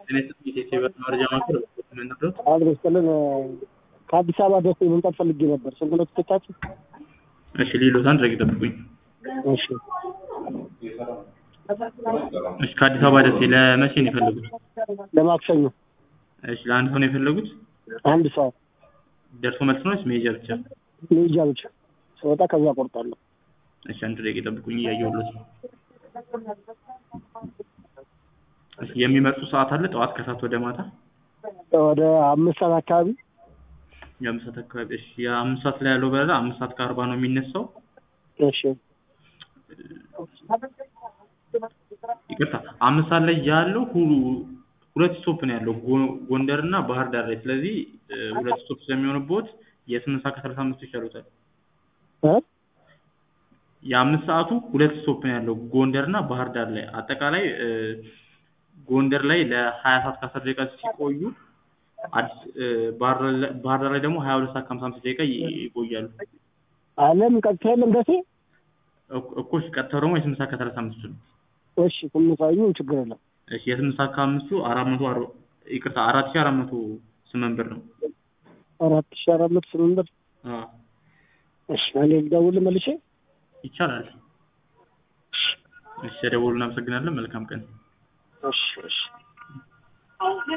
የኢትዮጵያ መረጃ ማዕከል ምንድነው? አድሮ ስጥልን ከአዲስ አበባ ደሴ መምጣት ፈልጌ ነበር። ስንት ነው ትኬታችሁ? እሺ ሌሎት አንድ ደቂቃ ጠብቁኝ። እሺ እሺ ከአዲስ አበባ ደሴ ለመቼ ነው የፈለጉት? ለማክሰኞ እሺ ለአንድ ሰው ነው የፈለጉት? አንድ ሰዓት ደርሶ መልስ ነው ወይስ መሄጃ ብቻ? መሄጃ ብቻ ስወጣ ከዛ ቆርጣለሁ። እሺ አንድ ደቂቃ ጠብቁኝ እያየሁለት ነው። እሺ የሚመርጡ ሰዓት አለ? ጠዋት ከሰዓት ወደ ማታ? ወደ አምስት ሰዓት አካባቢ የአምስት ሰዓት አካባቢ። እሺ የአምስት ሰዓት ላይ ያለው በረራ አምስት ሰዓት ከአርባ ነው የሚነሳው። እሺ ይቅርታ አምስት ሰዓት ላይ ያለው ሁሉ ሁለት ስቶፕ ነው ያለው ጎ- ጎንደር እና ባህር ዳር ላይ። ስለዚህ እ, ሁለት ስቶፕ ስለሚሆንቦት የስምንት ሰዓት ከሰላሳ አምስት ይሻሉታል። እ? የአምስት ሰዓቱ ሁለት ስቶፕ ነው ያለው ጎንደር እና ባህር ዳር ላይ። አጠቃላይ እ, ጎንደር ላይ ለሀያ ሰዓት ከአስር ደቂቃ ሲቆዩ አዲስ እ, ባህር ዳር ላይ- ባህር ዳር ላይ ደግሞ ሀያ ሁለት ሰዓት ከሀምሳ አምስት ደቂቃ ይ- ይቆያሉ። አለም ቀጥታ የለም ደሴ። እኮ እኮ እሺ፣ ቀጥታው ደግሞ የስምንት ሰዓት ከሰላሳ አምስት ነው። እሺ ስምሳዩ ችግር የለም። እሺ የስምንት ሰዓት ከአምስቱ አራት መቶ አርባ ይቅርታ አራት ሺህ አራት መቶ ስምንት ብር ነው። አራት ሺ አራት መቶ ስምንት ብር። አዎ እሺ እኔ ልደውል መልሼ። ይቻላል። እሺ ደውሉ። እናመሰግናለን። መልካም ቀን። እሺ እሺ